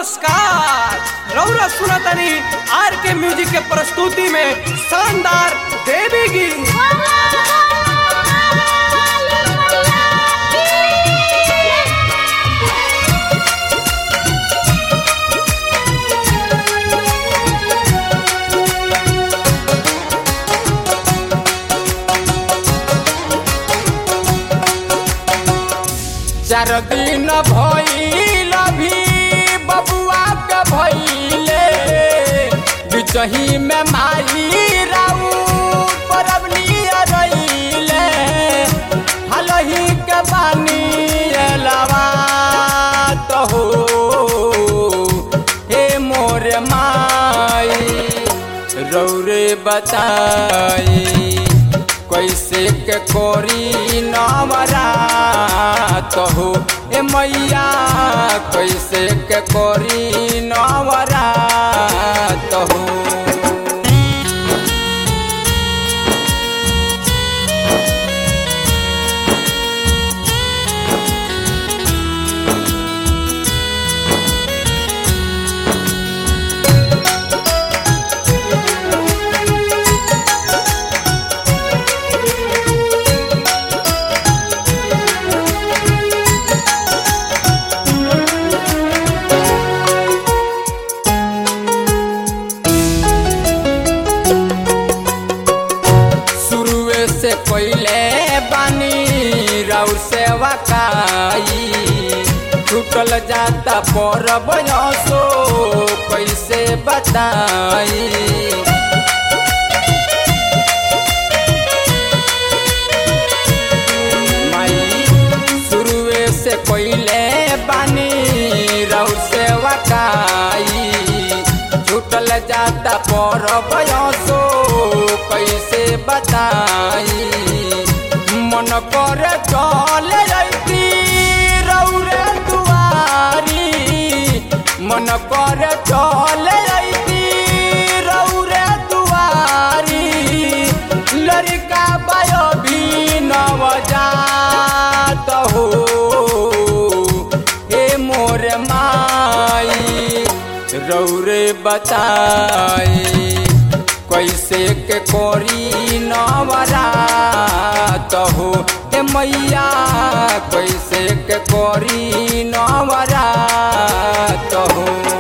नमस्कार रौरा सुनतनी आर के म्यूजिक के प्रस्तुति में शानदार देवी गीत चार दिन भइल भी बबुआ के भइले बिचही में माई राऊ परबनी रइले हलही के बानी एलवा तो हो हे मोर माई रौरे बताई कैसे के कोरी नवरा हो ए मैया कैसे के कोरी नवरा हो शुरुए से पहले बानी राउ सेवा काई छूटल जाता पर बयसो कैसे बताई माई शुरुए से पहले बानी राउ सेवा काई छूटल जाता पर बयसो कैसे बताई मन कर चल रही रौरे दुआरी मन कर चल रही रौरे दुआरी लड़का बायो भी नवजात हो हे मोर माई रौरे बताई कैसे के कोरी नवरा हो हे मैया कैसे के कोरी नवरा हो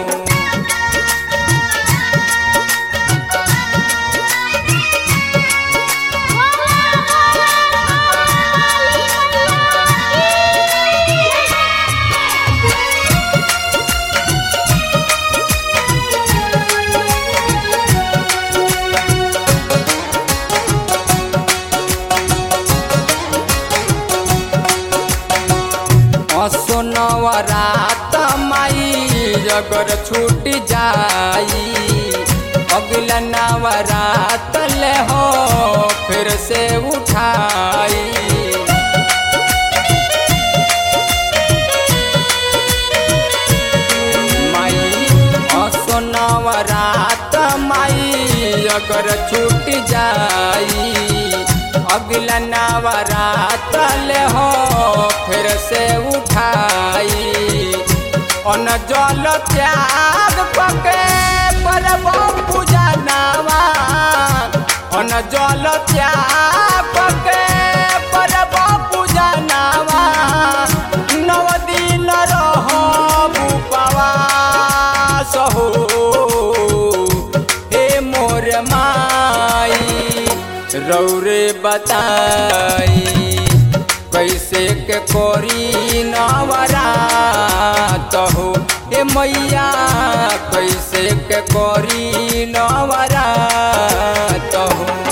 असोनवरात माई अगर छूट जाई अगला नवरात ले हो फिर से उठाई माई असोनवरात माई अगर छूट जाई अगला नवरात ले हो फिर से उठाई अन जल त्याग पके पर पूजा नावा अन जल त्याग पके पर पूजा नावा नव दिन रह उपवास हो हे मोर माई रौरे बताई कैसे के कोरी नवरा हो हे मैया कैसे के कोरी नवरा हो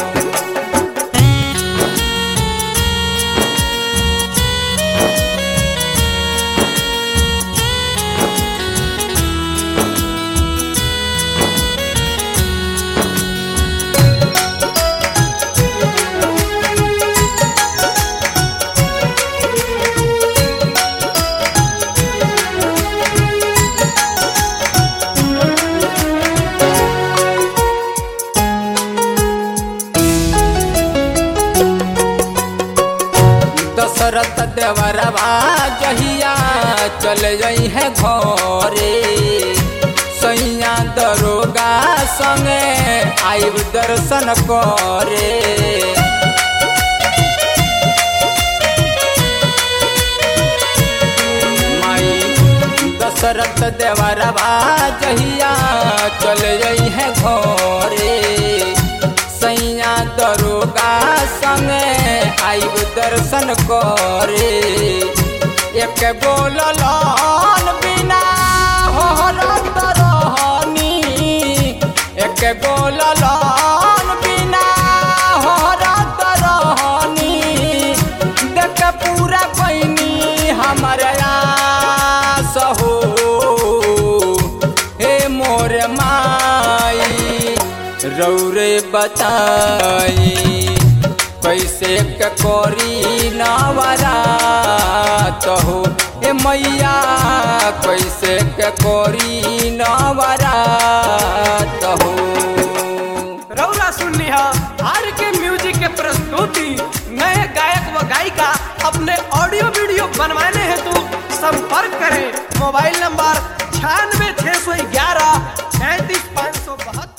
दशरथ देवरवा जहिया चल जई है घरे संगे आइब दर्शन करे माई दशरथ देवरबा जहिया चल जई है घरे सैया दरोगा संगे आइब दर्शन करे एक बोललन बिना होरत रहनी एक बोललन बिना होरत रहनी देख पूरा बहनी हमारे आस हो हे मोर माई रौरे बताई कैसे के करी नवरात हो ए मैया कैसे के करी नवरात हो रौला सुननी है आर के म्यूजिक के प्रस्तुति नए गायक व गायिका अपने ऑडियो वीडियो बनवाने हेतु संपर्क करें मोबाइल नंबर छियानवे छः सौ ग्यारह